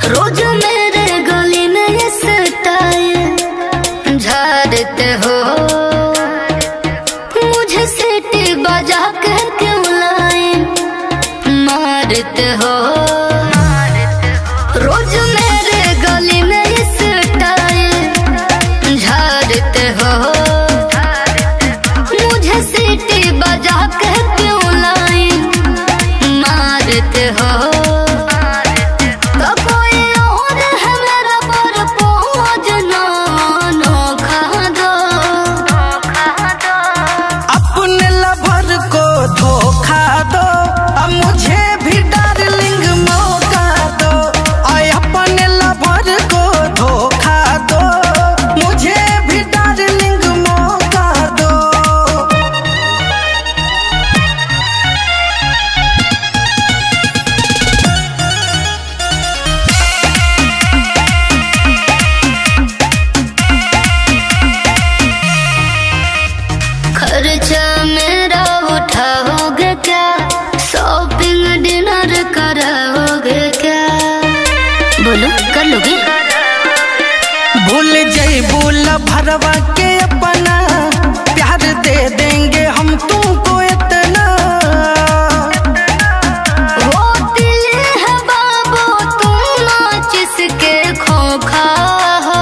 रोज मेरे गली में ये स्टाइल झाड़ते हो मुझे सीटी बजा के क्यों लाए मारते हो रोज मेरे गली में ये स्टाइल झाड़ते हो मुझे सीटी बजा के क्यों लाए मारते हो तो कोई और है मेरा पर पहुँच ना नोखा दो अपने लवर को धोखा दो अब मुझे भी डार्लिंग मौका दो आय अपने लवर को धोखा दो मुझे भी डार्लिंग मौका दो खर्चा मेरा उठाओगे क्या शॉपिंग डिनर कराओगे क्या बोलो कर लोगे भूल जैबू भरवा के अपना प्यार दे देंगे हम तुमको इतना वो दिल है बाबू तुम नाच इसके खोखा हो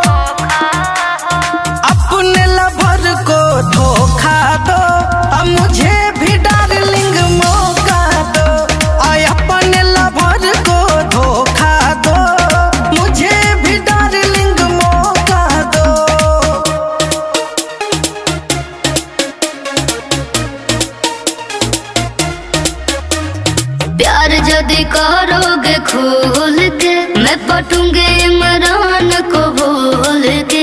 अपने लवर को धोखा दो अब मुझे भी डार्लिंग मौका दो आय अपने लवर को धोखा दो मुझे भी डार्लिंग मौका दो प्यार यदि करोगे खोल के मैं पटूंगे इमरान को बोल के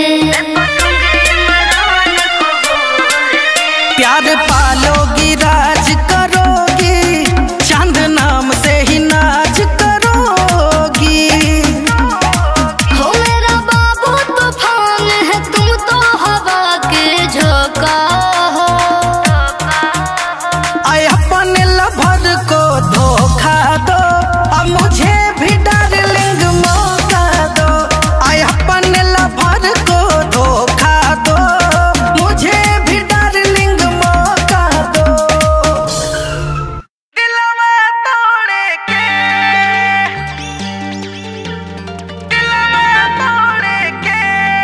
प्यार पालोगी राज करोगी चांद नाम से ही नाच करोगी हो मेरा बाबू तूफान है तुम तो हवा के झोंका हो आय अपने लवर को धोखा दो अब मुझे भी डार्लिंग मौका दो आय अपने लवर को धोखा दो मुझे भी डार्लिंग मौका दो दिलवा तोड़े के दिलवा तोड़े के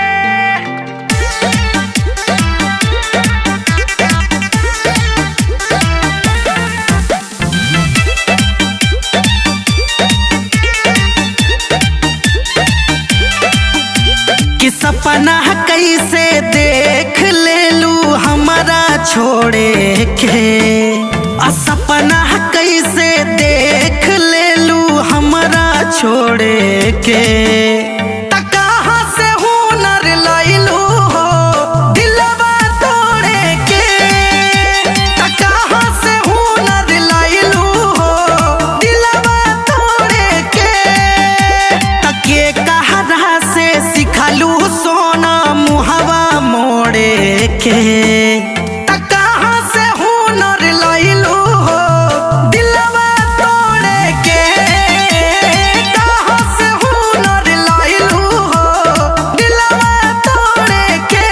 कि सपना कैसे देख ले लू हमारा छोड़े के आ सपना कैसे देख ले लू हमारा छोड़े के त कहाँ से हुनर लैलू हो दिलवा तोड़े के त कहाँ से हुनर लैलू हो दिलवा तोड़े के तके कहरा से सिखलू सोना मुहवा मोड़े के त कहाँ से हुनर लैलू हो दिलवा तोड़े के कहाँ से हुनर लैलू हो दिलवा तोड़े के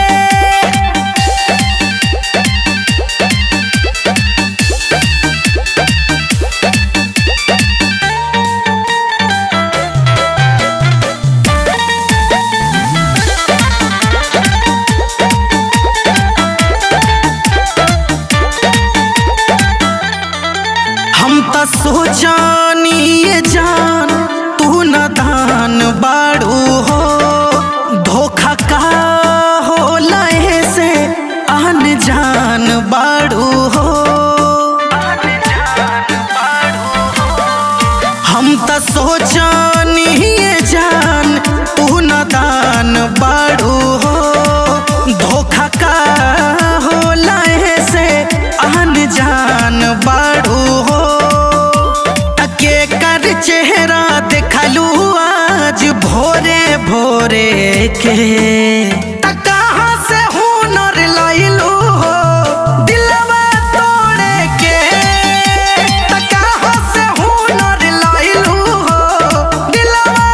हम त सोचानी ये जान तू न दान बाड़ू हो धोखा का हो लहे से आन जान बाड़ू हो हम त सोचानी ये जान तू न दान बाड़ू हो धोखा का हो लहे से आन जान बाड़ू हो तके कर चेहरा देखलू आज भोरे भोरे के त कहाँ से हुनर लैलू हो दिलवा तोड़े के त कहाँ से हुनर लैलू हो दिलवा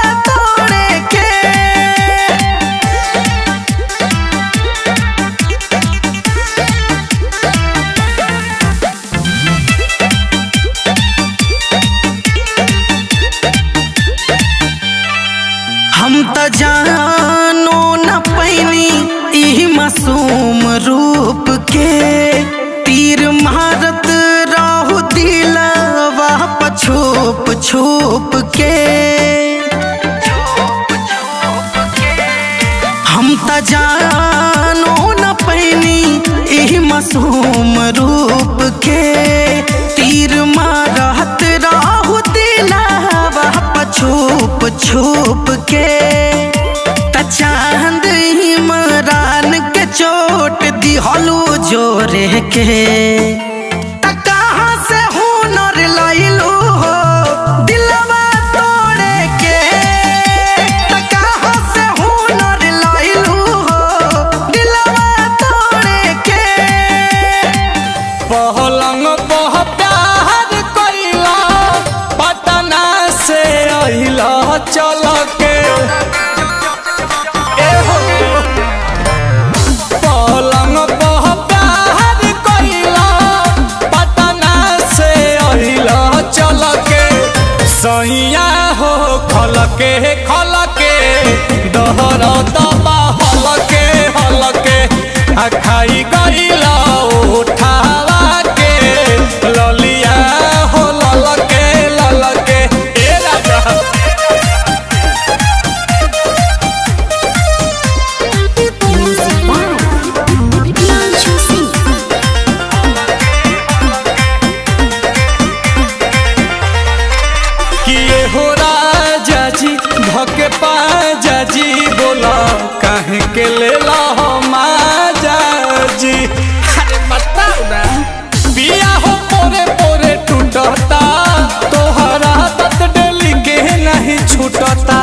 छुप के हम त जानो न पैनी एही मासूम रूप के तीर मारत राहु दिलावा छुप छुप के त चांद इमरान के चोट दिहलू जोरे के त कहाँ से हुनर लइलू हो दिलवा तोड़े के त कहाँ से हुनर लइलू हो दिलवा तोड़े के पहलंग पह प्यार कैला पटना से अहिला चल के एहो। पलंग पह प्यार कैला पटना से अहिला चल के सैया हो खल के खल के दहर दबा हल के हल के आ खाई गईला उठावा के ललिया हो लल के लल के ए राजा Music by Himanshu Singh. किए हो राजा जी धके पाजा जी बोला काहे के लेला हो माजा जी अरे बताओ ना पिया हो पोरे पोरे टूटता तोहरा तत डेली के नहीं छूटता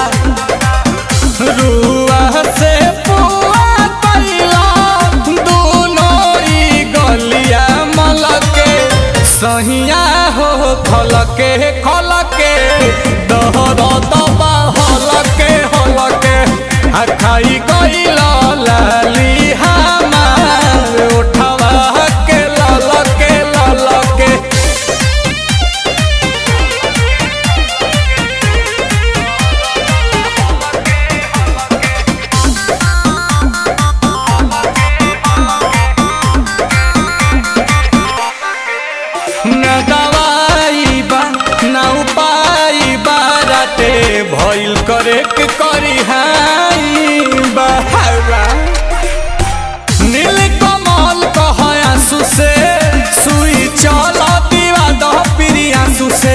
रुआ से पुआ कैला दोनों ई गलिया मलके सहिया हो खलके खलके दहर दबा हलके हलके आ खाई गईला लाली हमार उठवा के ललके ललके न दवाई बा न उपाय बाराटे भइल करे के करी हाई बहावा नील कमल कह आंसू से सुई चल दीवा दह पिरी आंसू से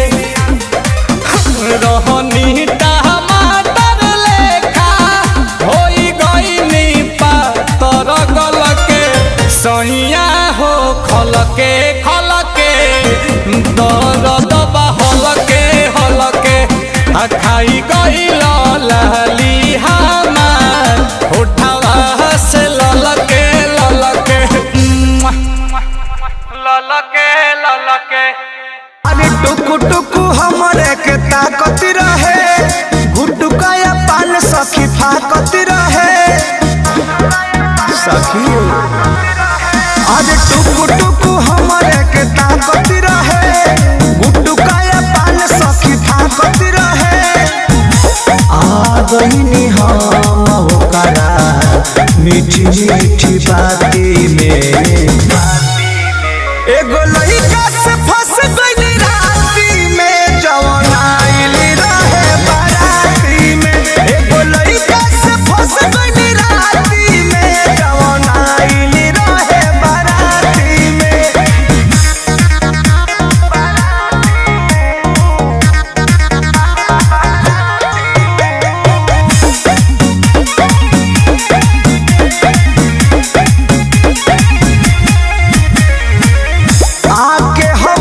रहनी टमाटर लेखा होई गईनी पातर गलके सैया हो खलके खलके दर्द बा हलके हलके आ खाई गईल लाली हमार उठावा से ललके ललके ललके ललके अरे टुकु टुकु हमरे के ताकत रहे गुटुकाया पान सखी फाकत रहे सखी अरे टुकु टुकु हमरे के ताकत रहे गुटुकाया पान सखी फाकत रहे आ गईनी हम होकरा मीठी मीठी बाती में एगो लइका से फंस गइली राती में जवन आइल रहे बाराती में एगो लइका से फंस गइली राती में जवन आइल रहे बाराती में आके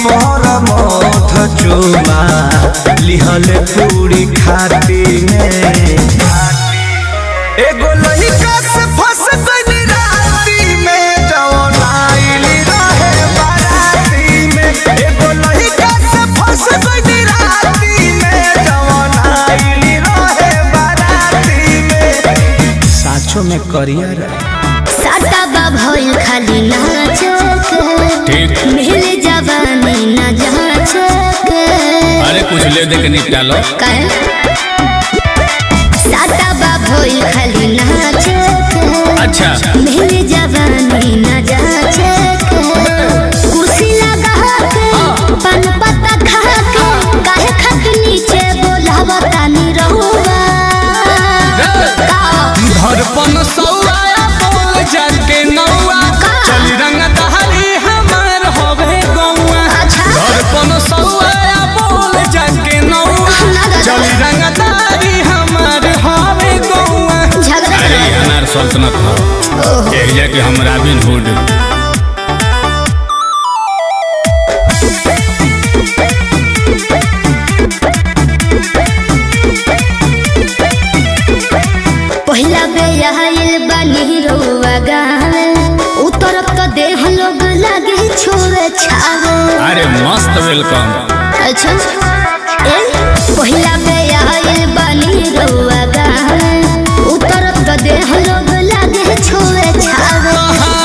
पर मथ चुमा लिहल पूरी खाती में एगो लइका से फंस गइल राती में जवन आइली रहे बाराती में एगो लइका से फंस गइल राती में जवन आइली रहे बाराती में साचो में करियर साटा बा भइल खाली नाचक मिल जवानी न जाचक अरे कुछ ले दे के निपटा लो काहे साटा बा भइल खाली नाचक अच्छा मिल जवानी न जाचक कुर्सी लगा के पान पत्ता खा के काहे खक नीचे बोलावता नी रहुआ का धड़पन सौआ बोल जाके नौआ चल रंग दहली हमार होवे गौआ अच्छा धड़पन सौआ बोल जाके नौआ ना दादा। चल रंग दहली हमार होवे गौआ झगड़ा अरे करो। अनार सल्तनत हो एक जाके हम रॉबिन हुड पहिला बे आइल बानी रउआ गावे उतरब तो देह लोग लागे छोरे छावे अरे मस्त वेलकम अच्छा ए पहिला बे आइल बानी रउआ गावे उतरब तो देह लोग लागे छोरे छावे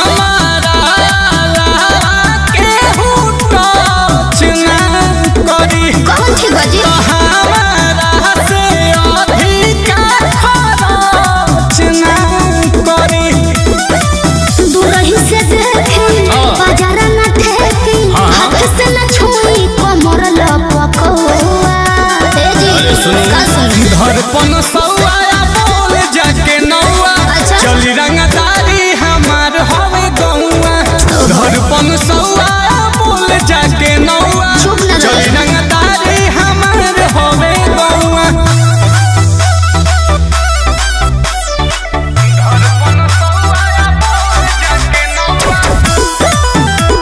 कौन थी बजी दूरही से देखी बाजार न ठेकी हाथ से न छुई कमर लपकौआ ए जी अरे सुनो। का सुनो धड़पन सौआ बोल जाके नौआ अच्छा। चली रंगदारी हमार हवे गौआ धड़पन सौआ बोल जाके नौआ चुप ना रहो। चली रंगदारी हमार हवे गौआ धड़पन सौआ बोल जाके नौआ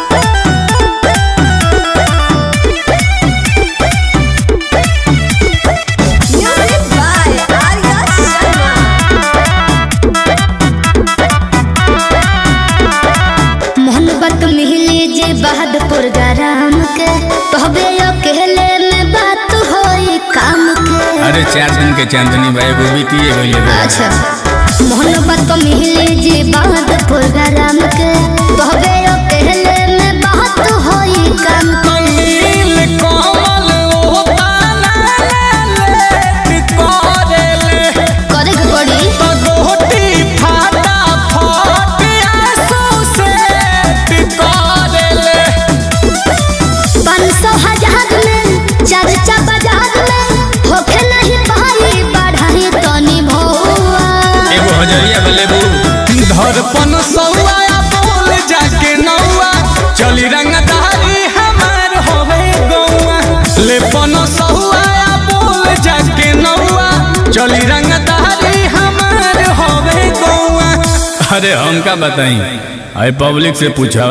मोहब्बत मिली जे बहादुर गरम के तोहबे अकेले में बात होई काम के अरे चार दिन के चांदनी भाई वो बीती है अच्छा मोहब्बत मिली जे बहादुर गरम के तोहबे अकेले में बात होई काम के नील कमल ओ ताना ले कोरेले करे के पड़ी गोटी फाटा फाट आंसू से कोरेले पाँच सौ हजार में चर्चा बाजार में होखे नहीं पाई बढ़ाई तनी भौआ एगो हजरिया बलेबू धड़पन सौआ बोल जाके नौआ चली रंगदारी हमार होवे गौआ लेपन सौआ बोल जाके नौआ चली रंगदारी हमार होवे गौआ अरे हमका बताई अरे पब्लिक से पूछो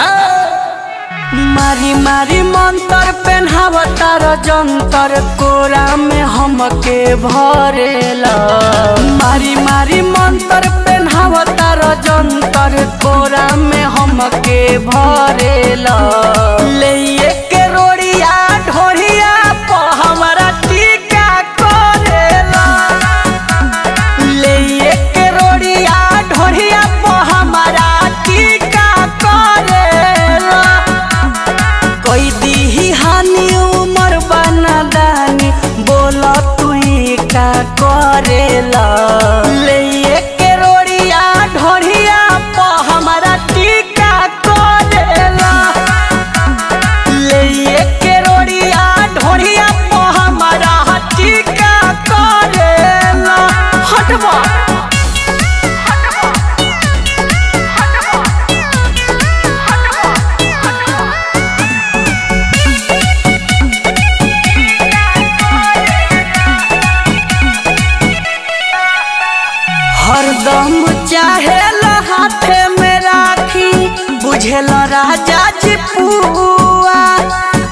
मारी मारी मंतर पेन्हावतार जंतर कोरा में हमके भरेला मारी मारी मंतर पेन्हावतार जंतर कोरा में हमके भरेला ले के रोड़िया ढोरिया प हमरा टीका करेला ले के रोड़िया ढोरिया प हमरा टीका करेला कोई दीही हानि उमर बना दानी बोला तू का करेला ले के रोड़िया ढोरिया प हमारा टीका करेला ले के रोड़िया ढोरिया प हमारा टीका करेला हटवा हरदम चाहे हाथे में राखी बुझेल राजा जी पुआ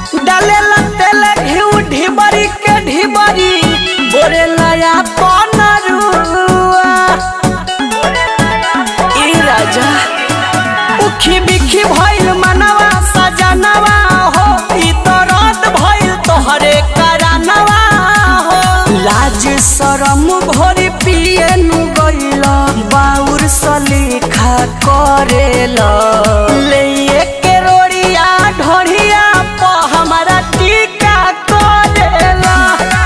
घोरी पिए नु गइला बाउर सलीखा करेला ले के रोड़िया ढोरिया प हमारा टीका करेला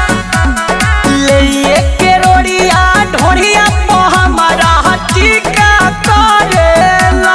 ले के रोड़िया ढोरिया प हमारा टीका करेला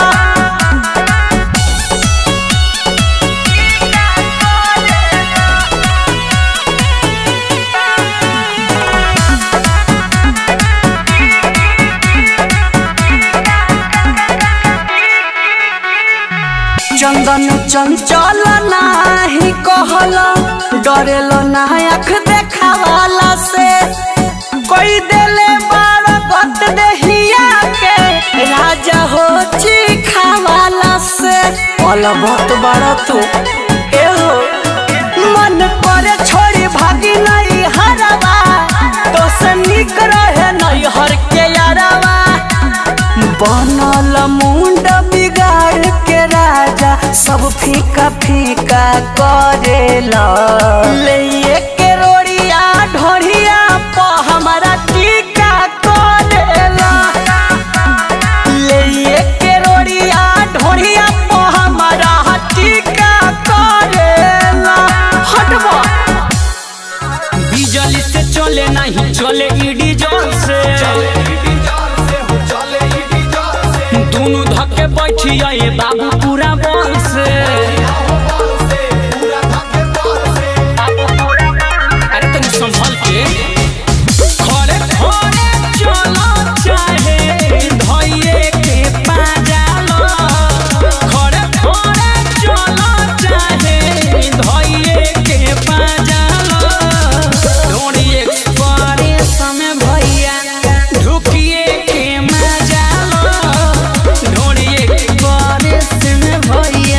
चंदन चंचल नाही कहल डरेल ना आँख देखावाला से कोई देले बार गत देहिया के राजा हो चिखावाला से पल बहुत बड़ा तू ए हो मन करे छोड़ी भागी नहीं हरवा तो से निक रहे नहीं हर के यारवा बनल मुंड बिगाड़ के राजा सब फीका फीका करेला ले के रोड़िया ढोरिया प हमारा टीका करेला ले के रोड़िया ढोरिया प हमारा टीका करेला हटबा बिजली से चले नहीं चले ईडी जोर से दोनों धक्के बैठी आए बाबू पूरा बल से अरे तनी संभल के खड़े खड़े चलो चाहे धइये के पाजालो खड़े खड़े चलो चाहे धइये के पाजालो ढोड़ी एक्सप्रेस में भैया ढुकिए के मजालो ढोड़ी एक्सप्रेस में भैया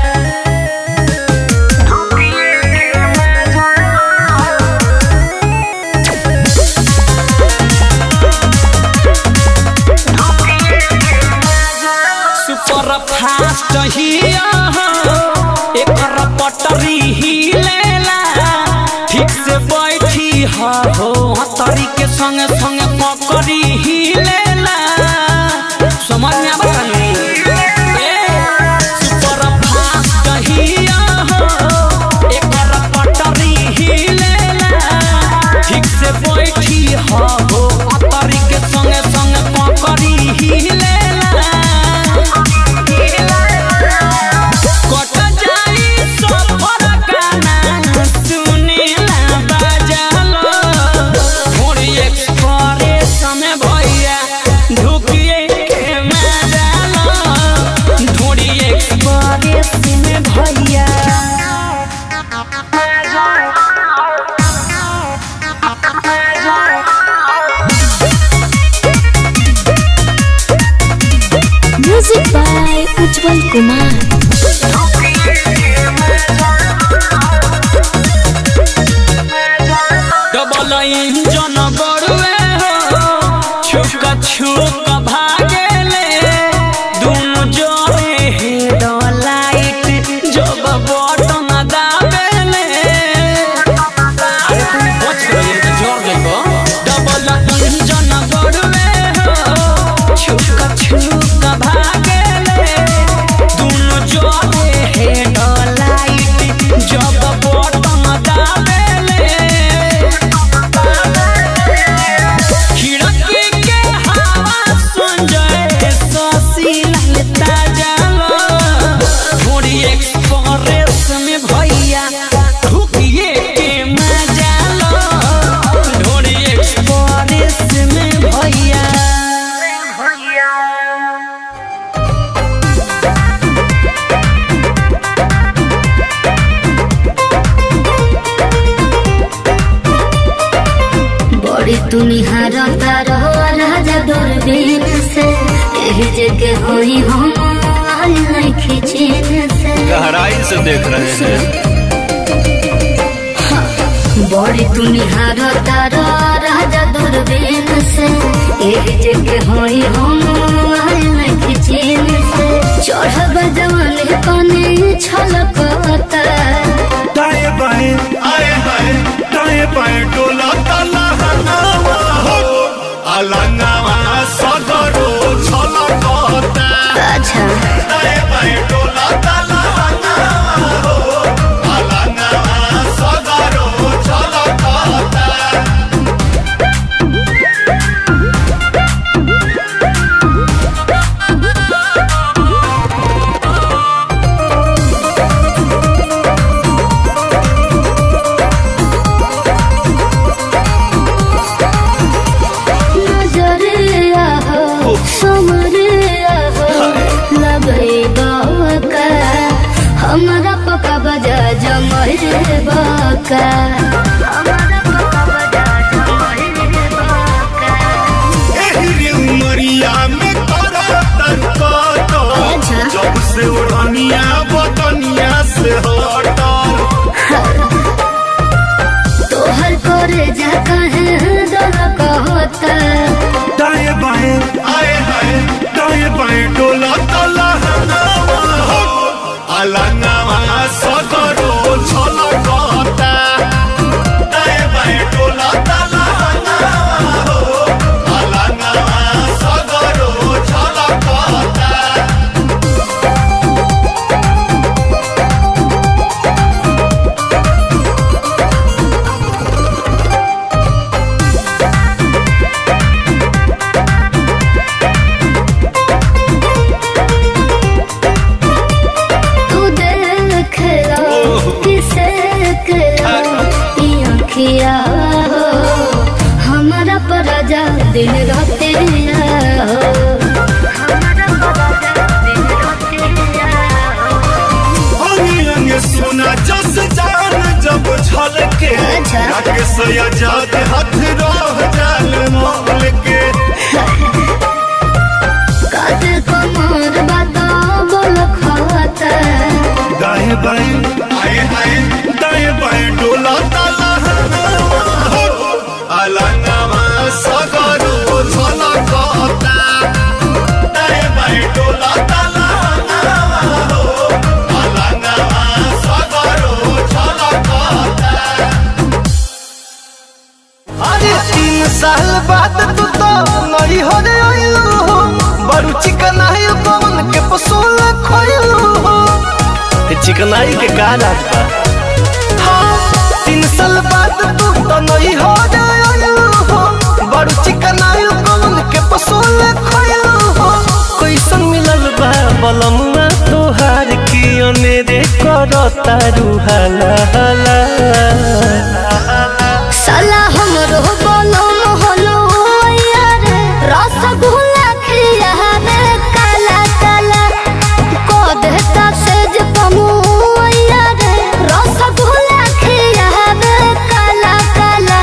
सुपर फास्ट हिया एकर पटरी हिलेला ठीक से बैठी हा हो हतरी के संगे संगे पकड़ी हिलेला समझ में आवा कनी सुपर फास्ट हिया एकर पटरी हिलेला ठीक से बैठी हा हो हतरी के संगे संगे पकड़ी हिलेला कट जाई सफर गाना सुनेला बाजालो थोड़ी एक्सप्रेस में भैया ढुकिए के मजालो थोड़ी एक्सप्रेस में भैया music by Ujjwal Kumar double engine बड़ुए हो छुक छुक भागेले दुनु जोड़े हेड लाइट जब बटन दाबेले अरे तू बच गई तो जोड़ देबो डबल इंजन बड़ुए हो छुक छुक भागेले दुनु जोड़े हेड लाइट जब बटन दाबेले खिड़की के हवा सुन जाए ससी ललता जालो थोड़ी एक्सप्रेस में भैया ढुकिए के मजा लो थोड़ी एक्सप्रेस में भैया बड़ी तुनिहार तारो राजा दूरबीन से यही जगह होई हम आल नहीं खिचीन से गहराई से देख रहे हैं बड़ी तुनिहार तारो राजा दूरबीन से यही जगह होई हम आल नहीं खिचीन से चढ़ब जवान कने छलकता दाएं बाएं आए हाय दाएं बाएं डोला ताला हनावा हो अलंगवा सदरो छलकता अच्छा दाए बाए डोलता लहंगवा हो अलंगवा सदरो छलकता नजरिया हो समरिया हो लगे बाका हमारा पका बजा जमरे बाका हमारा पका बजा जमरे बाका एहरी उमरिया में तोरा तनकत अच्छा। जब से उड़निया बतनिया से हटल तोहर करे जा कहे दल कहता दाएं बाएं आए हाय दाएं बाएं डोला तला अलंगवा सदरो छलकता दाएं बाएं डोला तला अलंगवा सदरो छलकता तू देख लो किसे करो ये अखिया हो हमारा पराजा दिन रात हो हमारा पराजा दिन रात हो अंगे अंगे सोना जस जान जब छलके अच्छा। राकेश आजाद हाथ रह जाल मोल के काते कमर बता बोल खाता दाएं बाएं आए आए दाएं बाएं डोला ताला अलंगवा सगरो छलकता दाएं बाएं डोला ताला अलंगवा सगरो छलकता अरे तीन साल बाद तू तो नई हो रे आइलू हो बड़ू चिकनाई पवन के पसोल खोइलू हो चिकनाई के का रात बा हाँ, तीन साल बाद तू तो नई हो रे आइलू हो बड़ू चिकनाई पवन के पसोल खोइलू हो कैसन मिलल बा बलमुआ तोहार की अनेरे करता रुहाला हाला साला हमरो बोलो मोहलो यार रसगुल्ला खिया में काला काला को देता सेज पमु यार रसगुल्ला खिया में काला काला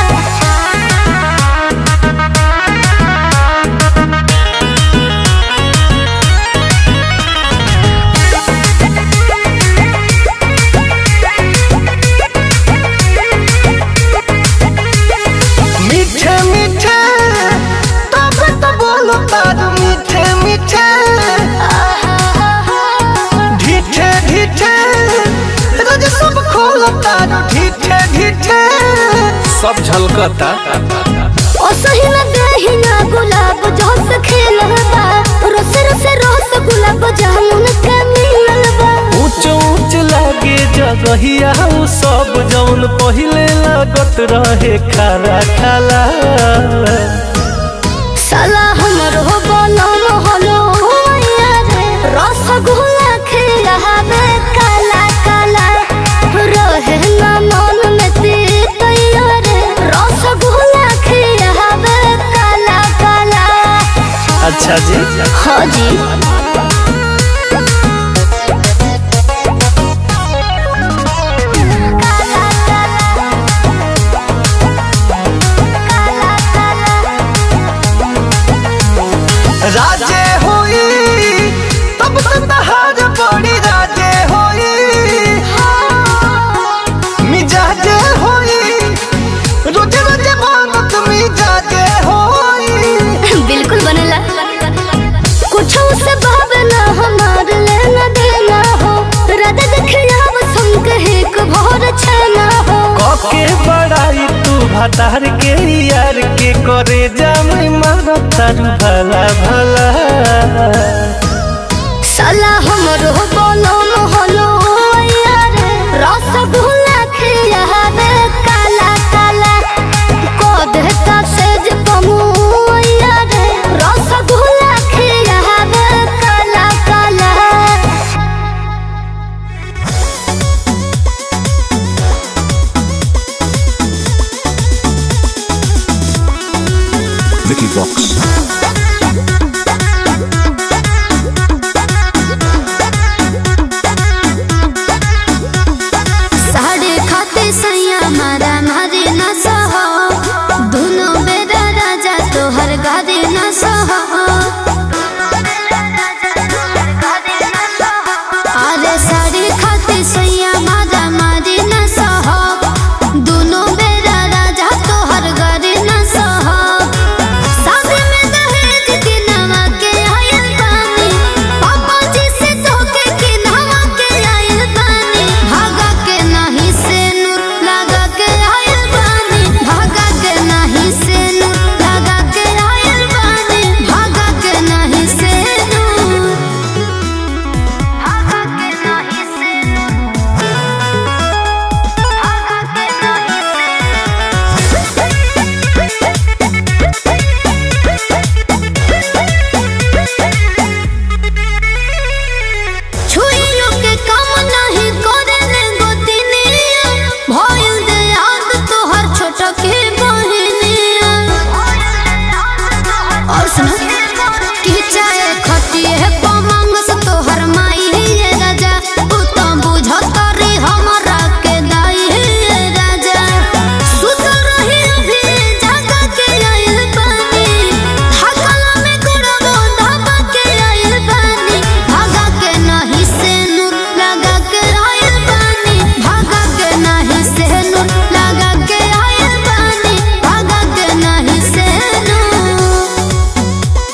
मीठे मीठे तब तो बोलो तार मीठे मीठे ढीठे ढीठे रोज सब खोलो तार ढीठे ढीठे सब झलकता ओ सही न देही ना गुलाब जोस खेलबा रोस रोस रोस गुलाब जामुन के मिललबा ऊंच ऊंच लागे जगहिया उ सब जौन पहिले लागत रहे खारा खाला साला हमरो बोलो मोहलो यार रसगुल्ला खिलावे काला काला रहे ना मन में तीत यार रसगुल्ला खिलावे काला काला अच्छा जी हाँ जी राजे होई तब तो तहार बड़ी राजे होई मिजाजे होई रोजे रोजे मांगत मिजाजे होई बिल्कुल बनेला कुछ से भातार के यार के करे जाम मारो तारू भला भला साला हमरो बोलो मोहलो यार रसगुल्ला खिया रे काला काला को देता सेज कमु यार रसगुल्ला खिया रे काला काला Vicky Vox. साढ़े खाते सैया मारा मारे न सहो दोनों बेरा राजा तोहर गारे न सहो अरे साढ़े खाते सैया मारा मारे न सहो दोनों बेरा राजा तोहर गारे न सहो शादी में दहेज के नवा के आयल बानी पापा जी से धोखे के नवा के आयल बानी भागा के नहीं से नूर लगा के आयल बानी भागा के नहीं से नूर लगा के आयल बानी भागा के नहीं से नूर भागा के नहीं से नूर भागा के नहीं से छुइयो के काम नहीं करे ने गोतिनिया भइल दे याद तोहर छोट के बहनिया और सुन कि चाहे खटिए पमंग से तोहर माई ये राजा तू तो बुझत रे हमरा के दाई ये राजा सुत रही अभी जागा के आइल पानी थकला में गुड़बो धाबा के आइल पानी भागा के नहीं से नूर लगा के आइल पानी भागा के नहीं से नूर लगा के आइल पानी भागा के नहीं से नूर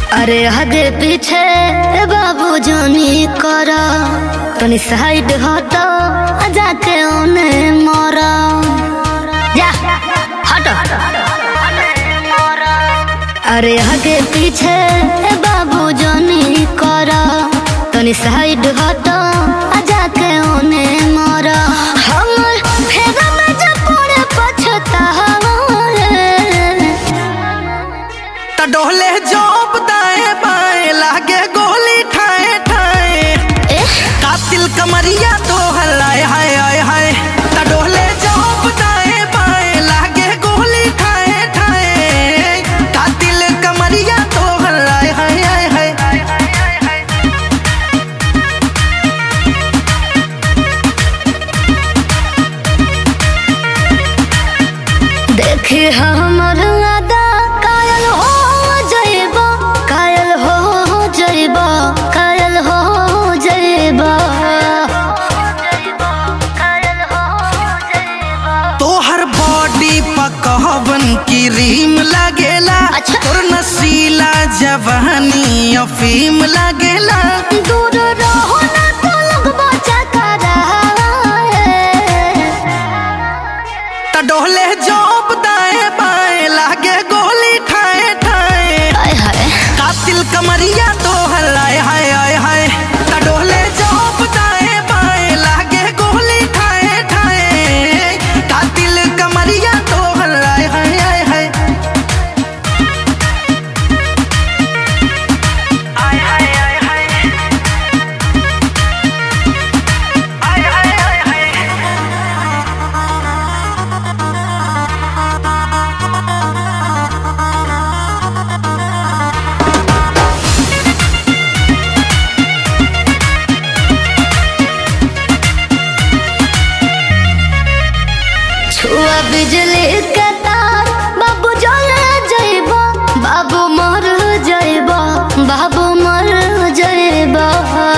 अरे हगे पीछे बाबू जानी कर तनी साइड हट जाके ओने मर जा हट अरे हगे पीछे बाबू जानी कर तनी साइड हट जाके ओने मर हमर फेगा में जब पड़े पछतावा त डोले जोप दाएं बाएं लागे गोली ठाए ठाए कातिल कमरिया तो हलाए हाय हाय हाय त डोले जोप दाएं बाएं लागे गोली ठाए ठाए कातिल कमरिया तो हलाए हाय हाय हाय देखी हमर अदा कायल हो जइबा कायल हो जइबा कायल हो जइबा तोहर बॉडी पकवन की रीम लागेला अच्छा। तोर नसीला जवानी अफीम लागेला दूर रहो ना तो लगबा चकरा त डोले जोप दाएं बाएं लागे गोली ठाए ठाए हाय हाय कातिल कमरिया तो हलाए हाय हाय हाय त डोले जोप दाएं बाएं लागे गोली ठाए ठाए कातिल कमरिया तो हलाए हाय हाय हाय छुआ बिजली के तार बाबू जले जइबा बाबू मर जइबा बाबू मर जइबा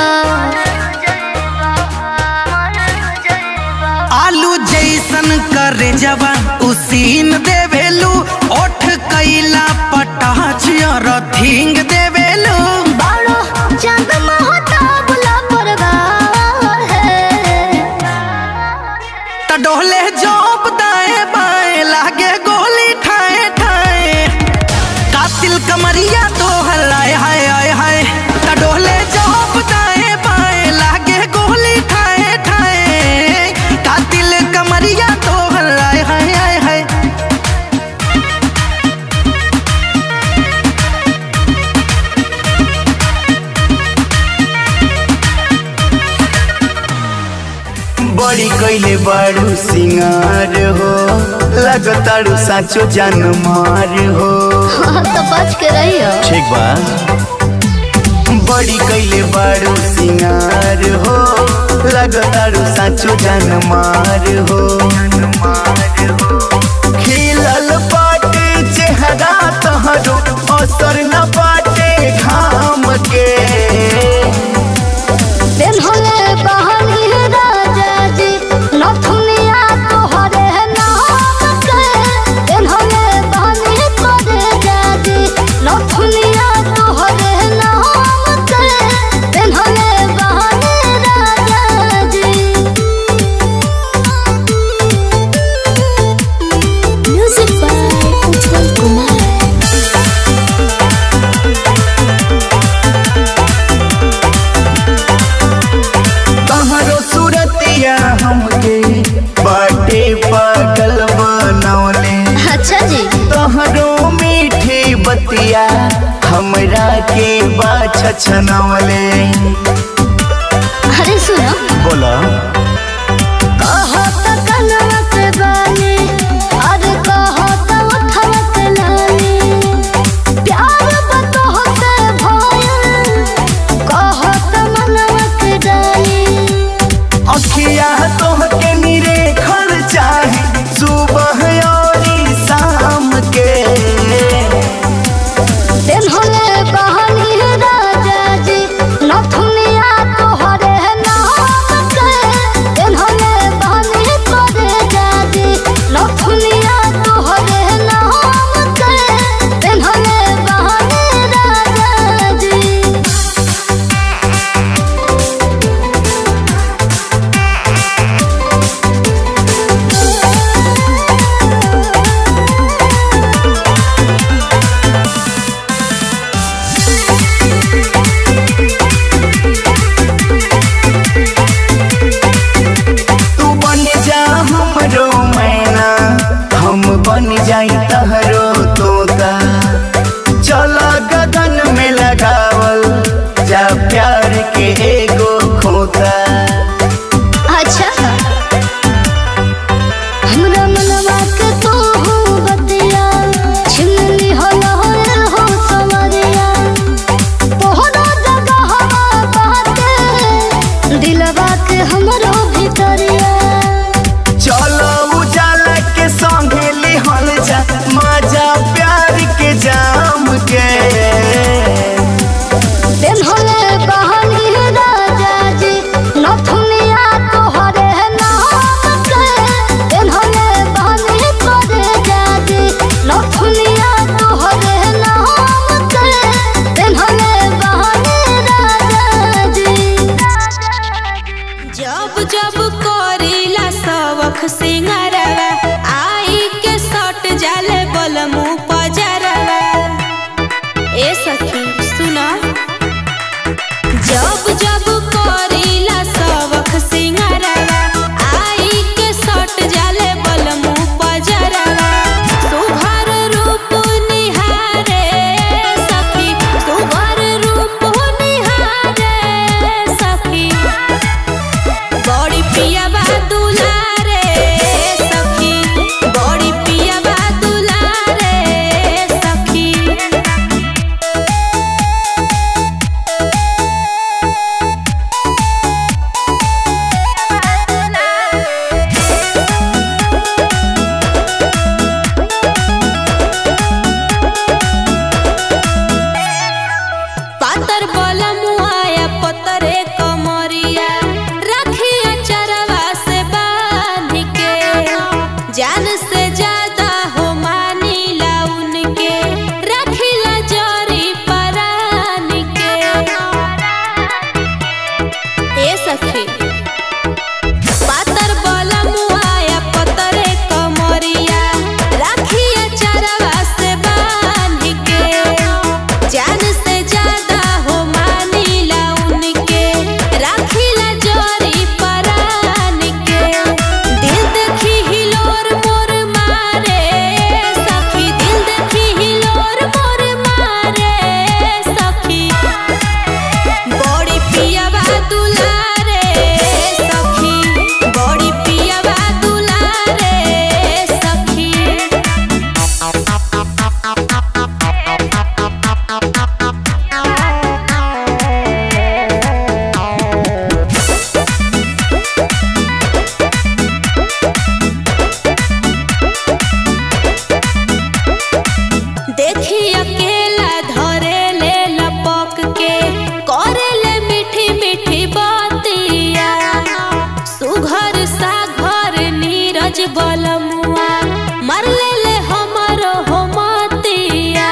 आलू जैसन करे जवा उसीन देवेलू ओठ कैला पटाच रथिंग देवेलू बाड़ो चांद महता बुला परवार है त डोले जोप दाएं बाएं लागे गोली ठाए ठाए कातिल कमरिया तो हलाए हाय हाय हाय त डोले जोप दाएं बाएं लागे गोली ठाए ठाए कातिल कमरिया तो हलाए हाय हाय हाय बड़ी कैले बारू सिंगार हो लगतारू साचो जान मार हो तो बच के रहियो ठीक बा बड़ी कैले बारू सिंगार हो लगतारू साचो जान मार हो खिलल बाटे चेहरा तहरो असर न बाटे घाम के दिन होले बहनी राजा जी नथुनिया तोहरे नाम के दिन होले बहनी करे जाजी नथुनिया तोहरे नाम के दिन होले बहनी राजा जी म्यूजिक बाय उज्जवल कुमार तहरो सूरतिया हमके बाटे पागल बनौले अच्छा जी तहरो मीठी बतिया हमरा के बाछ छनौले अरे सुनो बोला कहो तो कनवा के बानी अरे कहो तो उठवा के लानी प्यार बतहो से भयल कहो तो मनवा के डाली अखिया तोहके निरे खर चाहे सुबह और शाम के दिन होले बहनी राजा जी नथुनिया तोहरे नाम के सुना जब जब करीला सबक सिंगारवा आई के सट जाले बलमु पजरवा सुघर रूप निहारे सखी सुघर रूप निहारे सखी बड़ी पिया बा दुलारे सखी बड़ी पिया बा दुलारे सखी पातर बलमुआया पतरे कमरिया रखिया चरवा से बांध के जान से ज्यादा हो मानीला उनके रखिला जरी परान के ए सखी पातर बलमुआया पतरे कमरिया रखिया चरवा से बांध के जान से ज्यादा हो मानीला उनके राखिला जोरी परान के दिल देखी हिलोर मोर मारे सखी दिल देखी हिलोर मोर मारे सखी बड़ी पिया बा दुलारे सखी बड़ी पिया बा दुलारे सखी देखी अकेला धरे ले लपक के करे ले मीठी मीठी बातिया सुघर सा घर नीरज बलमुआ मर ले ले हमरो हो मतिया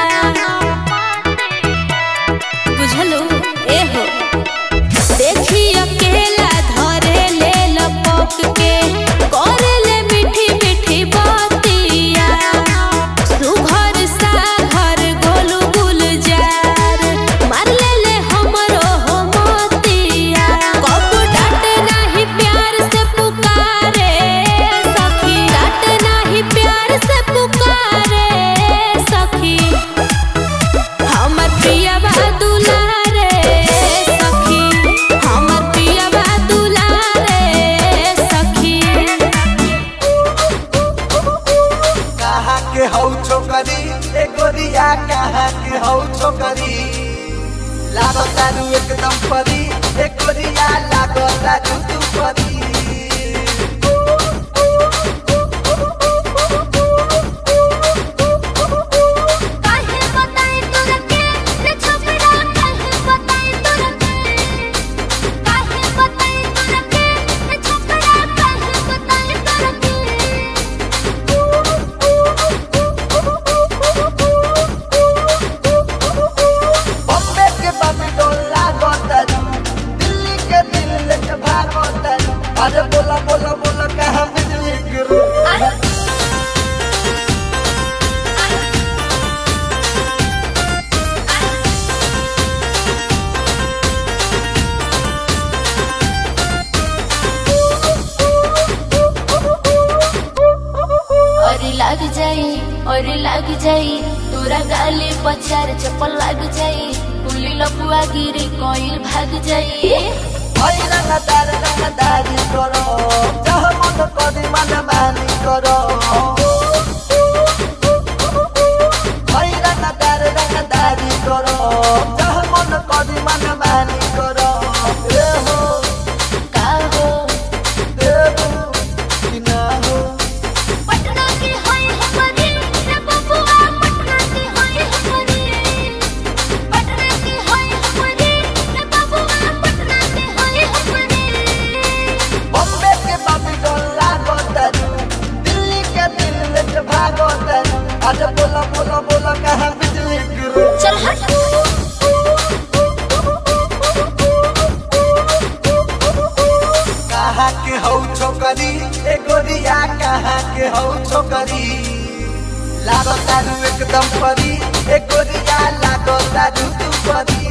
बुझलू ए हो देखी अकेला धरे ले लपक के करे ले मीठी मीठी बातिया सुघर सा घर गोलू गुलजार मार ले ले हमरो हो मोतिया कब डांट नाही प्यार से पुकारे सखी डांट नाही प्यार से पुकारे सखी हमर पिया बा दुलारे सखी हमर पिया बा दुलारे सखी कहाँ के हौ छोकरी ए गोरिया कहाँ के हौ छोकरी लागो तारू एकदम परी ए गोरिया लागो तारू तू परी काहे बताई तोरा के रे छपरा काहे बताई तोरा के काहे बताई तोरा के रे छपरा काहे बताई तोरा बॉम्बे के बम्बे डोला गोतरू दिल्ली के दिल लेके भागो तरू अरे बोला बोला बोला कहाँ बिजली गिरू और लग जाई और लग जाई तोरा गाली पचार चप्पल लग जाई पुली लपुआ गिरी कोइल भाग जाई ओइ रंगदार रंगदारी करो जह मन करी मन मानी करो ओइ रंगदार रंगदारी करो जह मन करी मन मानी करो ए हो का हो देबू कि ना हो पटना की होई हमरी रे बबुआ पटना की होई हमरी पटना की होई हमरी रे बबुआ पटना की होई हमरी बॉम्बे के बाबी डोला गोतरू दिल्ली के दिल लेके भागो तरू अरे बोला बोला बोला कहाँ बिजली गिरू चल हट कहाँ के हौ छोकरी ए गोरिया कहाँ के हौ छोकरी लागो तारू एकदम परी ए गोरिया लागो तारू तू परी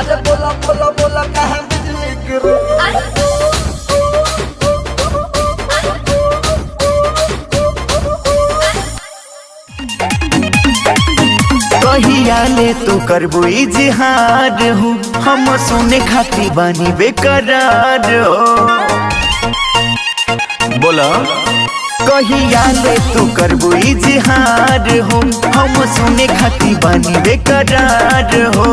अरे बोला बोला बोला कहाँ बिजली गिरी कहिया ले तू करबो इजहार हो हम सुने खाती बानी बेकरार हो बोला कहिया ले तू करबो इजहार हो हम सुने खाती बानी बेकरार हो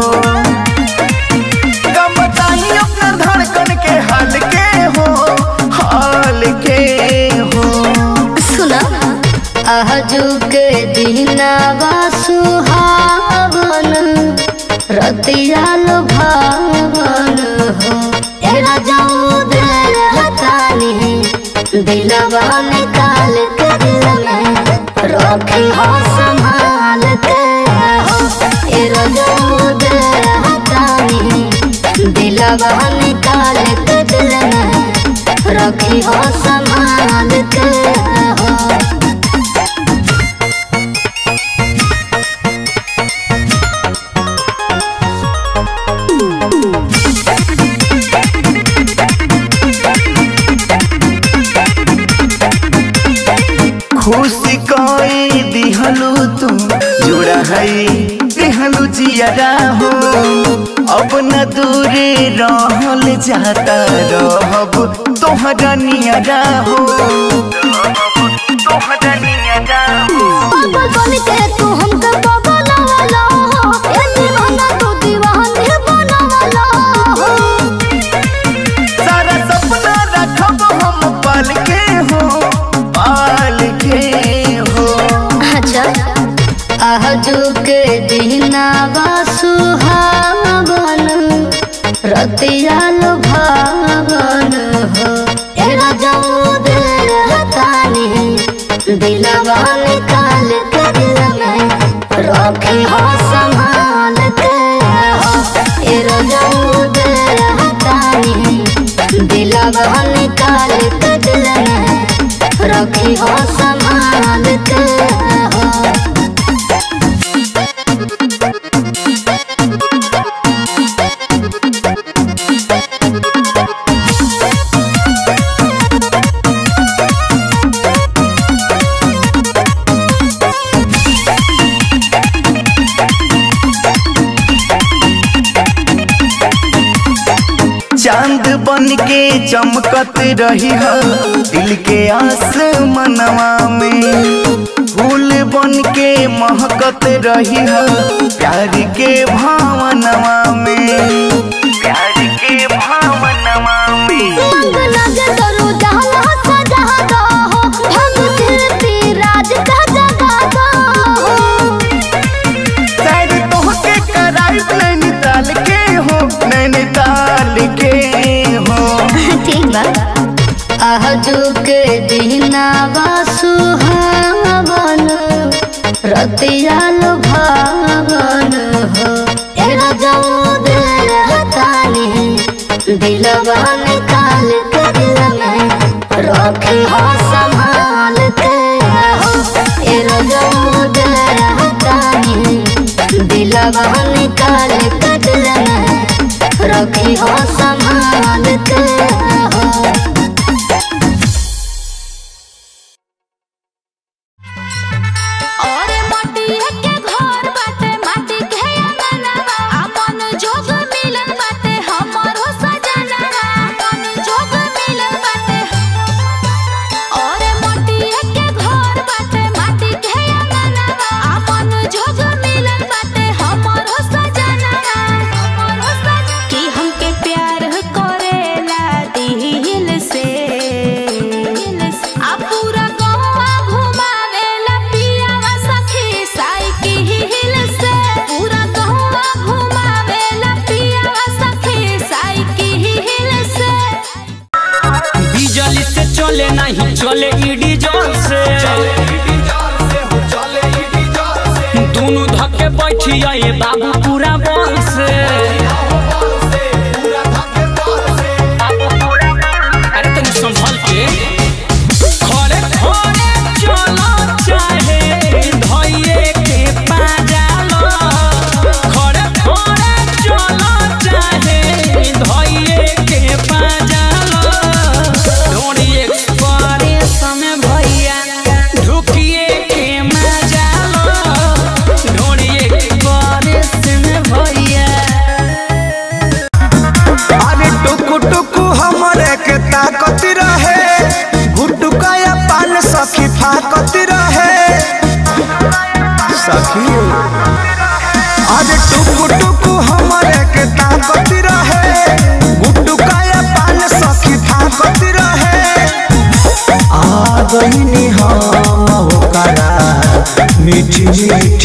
कम बताई अपना धड़कन के हाल के हो हाल के हो सुना आजू के दिनावा सुहावन रतिया भावन हो एरा जाऊ दे हतानी दिलवा निकाल के दिल में रखी हो संभाल के हो एरा जाऊ दे हतानी दिलवा निकाल के दिल में रखी हो संभाल के हो खुशी कोई दिहलू तू जुड़ा है दिहलू जियरा हो अब न दूरे रहल जाता रहब तोहरा नियरा हो तोहरा नियरा हो पागल बन के तू हमके बगलवाला हो ए दीवाना तू दीवानी बनवाला हो सारा सपना रखब हम पाल के हो पाल के हो अच्छा आजू के दिनावा सुहावन रतिया भावन हो ए राजाऊ दे हतानी दिलवा निकाल के दिल में रखी हो संभाल के हो ए राजाऊ दे हतानी दिलवा निकाल के दिल में रखी हो संभाल के हो चांद बन के चमकत रही है दिल के आसमनवा में फूल बन के महकत रही है प्यार के भावनवा में प्यार के भावनवा में मंग लगे करो जहाँ सजा दो हो भंग कीर्ति राज का जगा दो हो शायद तोहके कराइब नैनीताल के हो नैनीताल के हो ठीक बा आजू के दिनावा सुहावन रतिया भावन हो ए राजाऊ दे हतानी दिलवा निकाल के दिल में रखी हो संभाल के हो ए राजाऊ दे हतानी दिलवा निकाल के दिल में रखी हो संभाल के हो और मटिया के घर बाटे माटी के अंगनवा अपन जोग मिलन बाटे हमरो सजनवा अपन जोग मिलन बाटे और मटिया के घर बाटे माटी के अंगनवा अपन जोग मिलन बाटे हमरो सजनवा हमरो सजनवा कि हमके प्यार करेला दिल से आ पूरा गौवा घुमावेला पियावा सखी साइकिल से पूरा गौवा घुमावेला पियावा सखी साइकिल से बिजली से चले नहीं चले ईडी जोर से दोनों धक्के बैठी आए बाबू पूरा बल से अरे तनी संभल के खड़े खड़े चलो चाहे धइये के पाजालो खड़े खड़े चलो चाहे टुकु टुकु हमरे के ताकत रहे गुड्डू काया पान सखी ताकत रहे आ गईनी हम ओकरा मीठी मीठी